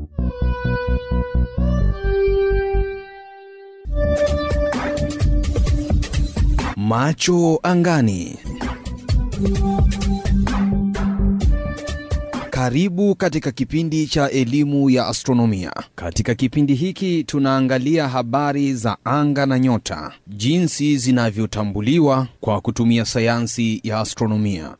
Macho angani. Karibu katika kipindi cha elimu ya astronomia. Katika kipindi hiki tunaangalia habari za anga na nyota, jinsi zinavyotambuliwa kwa kutumia sayansi ya astronomia.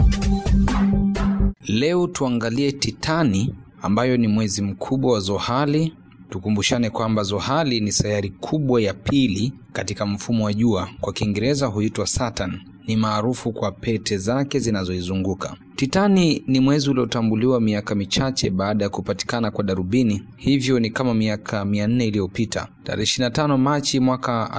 Leo tuangalie Titani ambayo ni mwezi mkubwa wa Zohali. Tukumbushane kwamba Zohali ni sayari kubwa ya pili katika mfumo wa jua, kwa Kiingereza huitwa Saturn. Ni maarufu kwa pete zake zinazoizunguka. Titani ni mwezi uliotambuliwa miaka michache baada ya kupatikana kwa darubini, hivyo ni kama miaka 400 iliyopita. Tarehe 25 Machi mwaka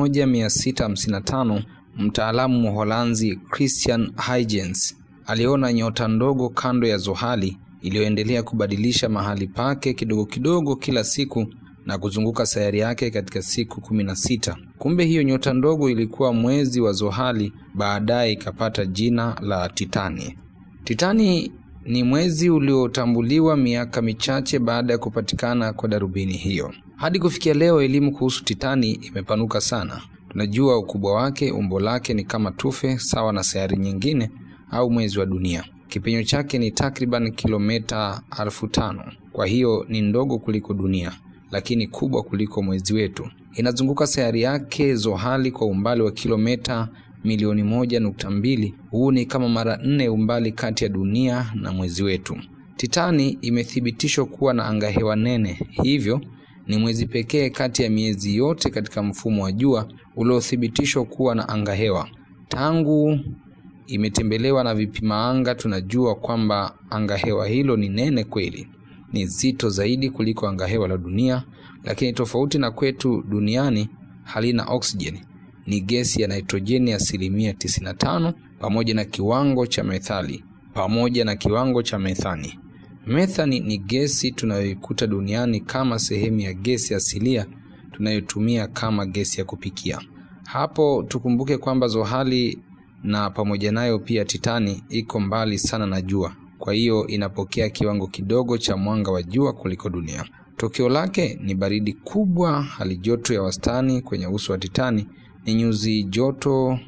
1655 mtaalamu Mholanzi Christian Huygens aliona nyota ndogo kando ya Zohali iliyoendelea kubadilisha mahali pake kidogo kidogo kila siku na kuzunguka sayari yake katika siku kumi na sita. Kumbe hiyo nyota ndogo ilikuwa mwezi wa Zohali, baadaye ikapata jina la Titani. Titani ni mwezi uliotambuliwa miaka michache baada ya kupatikana kwa darubini hiyo. Hadi kufikia leo, elimu kuhusu Titani imepanuka sana. Tunajua ukubwa wake, umbo lake ni kama tufe sawa na sayari nyingine au mwezi wa dunia. Kipenyo chake ni takriban kilomita elfu tano. Kwa hiyo ni ndogo kuliko dunia, lakini kubwa kuliko mwezi wetu. Inazunguka sayari yake Zohali kwa umbali wa kilomita milioni moja nukta mbili. Huu ni kama mara nne umbali kati ya dunia na mwezi wetu. Titani imethibitishwa kuwa na angahewa nene, hivyo ni mwezi pekee kati ya miezi yote katika mfumo wa jua uliothibitishwa kuwa na angahewa. Tangu imetembelewa na vipima anga, tunajua kwamba angahewa hilo ni nene kweli, ni zito zaidi kuliko angahewa la dunia, lakini tofauti na kwetu duniani halina oksijeni. Ni gesi ya nitrojeni asilimia 95 pamoja na kiwango cha methali pamoja na kiwango cha methani. Methani ni gesi tunayoikuta duniani kama sehemu ya gesi asilia tunayotumia kama gesi ya kupikia. Hapo tukumbuke kwamba Zohali na pamoja nayo pia Titani iko mbali sana na jua, kwa hiyo inapokea kiwango kidogo cha mwanga wa jua kuliko dunia. Tokeo lake ni baridi kubwa. Hali joto ya wastani kwenye uso wa Titani ni nyuzi joto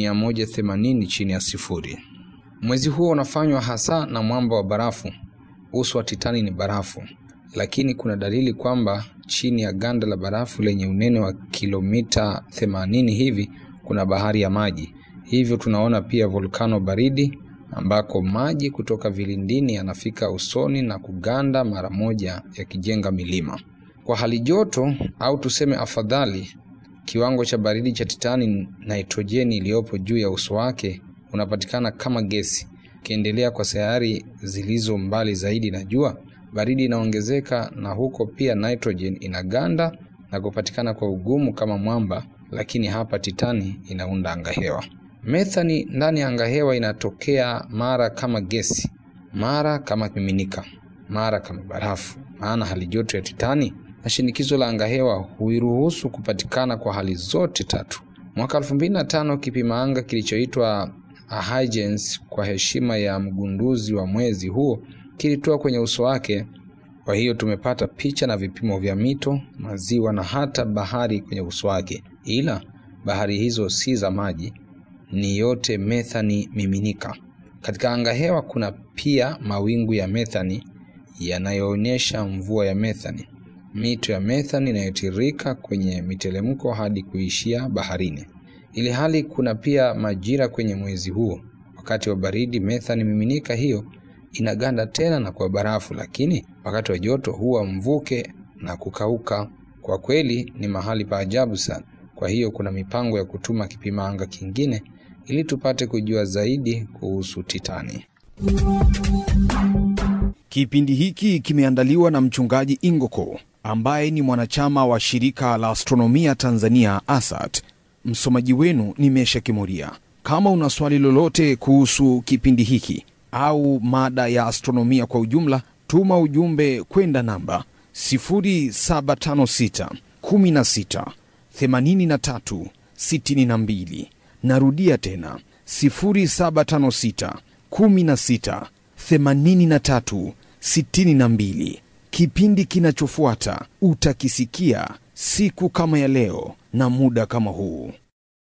180 chini ya sifuri. Mwezi huo unafanywa hasa na mwamba wa barafu. Uso wa Titani ni barafu, lakini kuna dalili kwamba chini ya ganda la barafu lenye unene wa kilomita 80 hivi kuna bahari ya maji. Hivyo tunaona pia volkano baridi ambako maji kutoka vilindini yanafika usoni na kuganda mara moja yakijenga milima. Kwa hali joto au tuseme afadhali, kiwango cha baridi cha Titani, nitrojeni iliyopo juu ya uso wake unapatikana kama gesi. Ukiendelea kwa sayari zilizo mbali zaidi na jua, baridi inaongezeka na huko pia nitrojeni inaganda na kupatikana kwa ugumu kama mwamba, lakini hapa Titani inaunda angahewa. Methani ndani ya angahewa inatokea mara kama gesi, mara kama miminika, mara kama barafu. Maana hali joto ya Titani na shinikizo la angahewa huiruhusu kupatikana kwa hali zote tatu. Mwaka 2005 kipima anga kilichoitwa Huygens kwa heshima ya mgunduzi wa mwezi huo kilitoa kwenye uso wake. Kwa hiyo tumepata picha na vipimo vya mito, maziwa na hata bahari kwenye uso wake, ila bahari hizo si za maji ni yote methani miminika. Katika angahewa kuna pia mawingu ya methani yanayoonyesha mvua ya methani, mito ya methani inayotiririka kwenye mitelemko hadi kuishia baharini. Ili hali kuna pia majira kwenye mwezi huo. Wakati wa baridi, methani miminika hiyo inaganda tena na kuwa barafu, lakini wakati wa joto huwa mvuke na kukauka. Kwa kweli ni mahali pa ajabu sana. Kwa hiyo kuna mipango ya kutuma kipima anga kingine ili tupate kujua zaidi kuhusu Titani. Kipindi hiki kimeandaliwa na mchungaji Ingoko ambaye ni mwanachama wa shirika la astronomia Tanzania ASAT. Msomaji wenu ni Mesha Kimuria. Kama una swali lolote kuhusu kipindi hiki au mada ya astronomia kwa ujumla, tuma ujumbe kwenda namba 0756 16 83 62. Narudia tena 0756 16 83 62. Kipindi kinachofuata utakisikia siku kama ya leo na muda kama huu.